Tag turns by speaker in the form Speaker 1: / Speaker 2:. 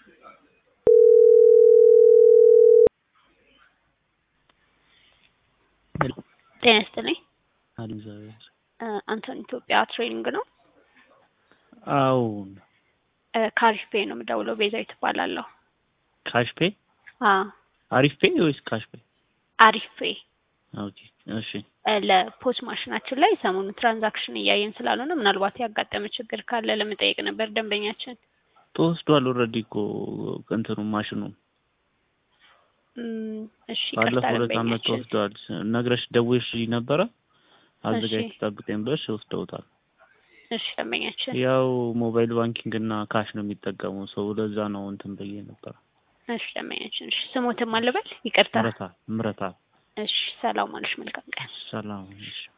Speaker 1: ጤና ይስጥልኝ።
Speaker 2: እግዚአብሔር
Speaker 1: አንቶን ኢትዮጵያ ትሬኒንግ ነው።
Speaker 2: አዎን
Speaker 1: ካሪፍ ፔ ነው የምደውለው። ቤዛዊት እባላለሁ።
Speaker 2: ካሽ ፔ
Speaker 1: አዎ
Speaker 2: አሪፍ ፔ ወይስ ካሽ ፔ?
Speaker 1: አሪፍ ፔ
Speaker 2: ኦኬ እሺ
Speaker 1: ለፖስ ማሽናችን ላይ ሰሞኑ ትራንዛክሽን እያየን ስላልሆነ ምናልባት ያጋጠመ ችግር ካለ ለመጠየቅ ነበር ደንበኛችን።
Speaker 2: ተወስዷል ኦልሬዲ እኮ እንትኑ ማሽኑ
Speaker 1: እም፣ እሺ ይቅርታ
Speaker 2: ባለፈው ሁለት ዓመት
Speaker 1: ደንበኛችን።
Speaker 2: ተወስዷል። ነግረሽ ደውሽ ነበረ አዘጋጅ
Speaker 1: እሺ።
Speaker 2: ጠብቀኝ ብለሽ ወስደውታል።
Speaker 1: እሺ ደንበኛችን።
Speaker 2: ያው ሞባይል ባንኪንግ እና ካሽ ነው የሚጠቀሙ ሰው ለዛ ነው እንትን ብዬ ነበረ።
Speaker 1: እሺ ደንበኛችን። እሺ ስሞትም አልበል ይቅርታ።
Speaker 2: ምረታ ምረታ
Speaker 1: እሺ ሰላም አለሽ። መልካም ቀን።
Speaker 2: ሰላም እሺ